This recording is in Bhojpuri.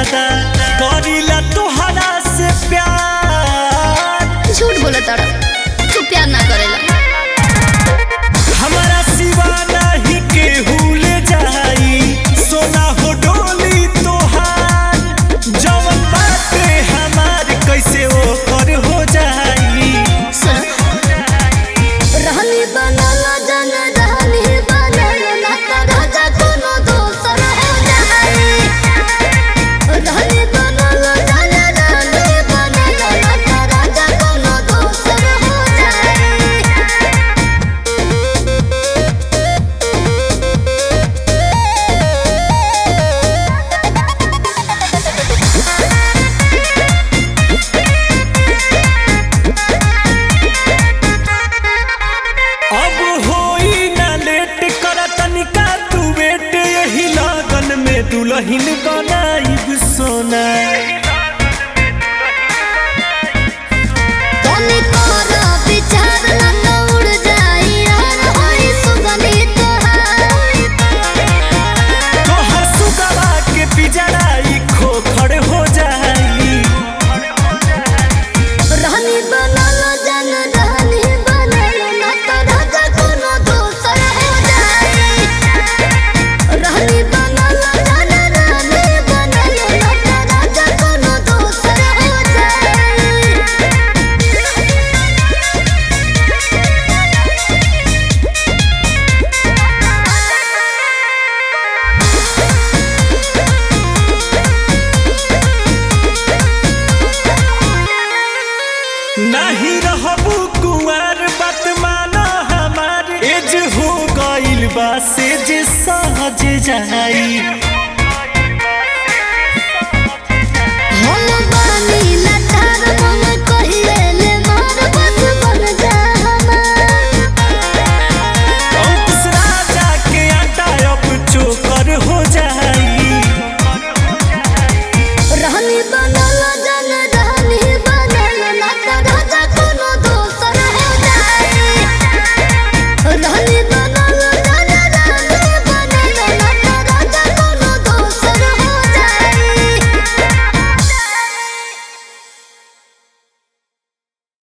ज्यादा करीला तोहरा से प्यार झूठ बोला तारा तू प्यार ना करेला हमारा सिवा नहीं केहू ले जाई सोना हो डोली तोहार जवन बाटे हमार कैसे ओकर हो जाई सुन रहनी बनल जन रहनी बनल ना तो राजा कोनो दोसर हो जाई रहनी बनल जन रहनी बनल ना तो राजा कोनो दोसर हो जाई अब होई ना लेट कर तनिका तू बेट यही लगन में दुल्हन बनाई सोना तनी तोरा विचार ना तो उड़ जाई यार होई सुगंधी तोहार तोहर सुगवा के पिजड़ाई खोखड़ हो जाई रहनी बनल जन रहनी बनल ना तो राजा कोनो दोसर हो जाई रहनी बनल जन रहनी बनल ना तो राजा कोनो दोसर हो जाई नहीं रहबू कुंवर बात माना हमार एज हो गइल बा से जे सहज जाई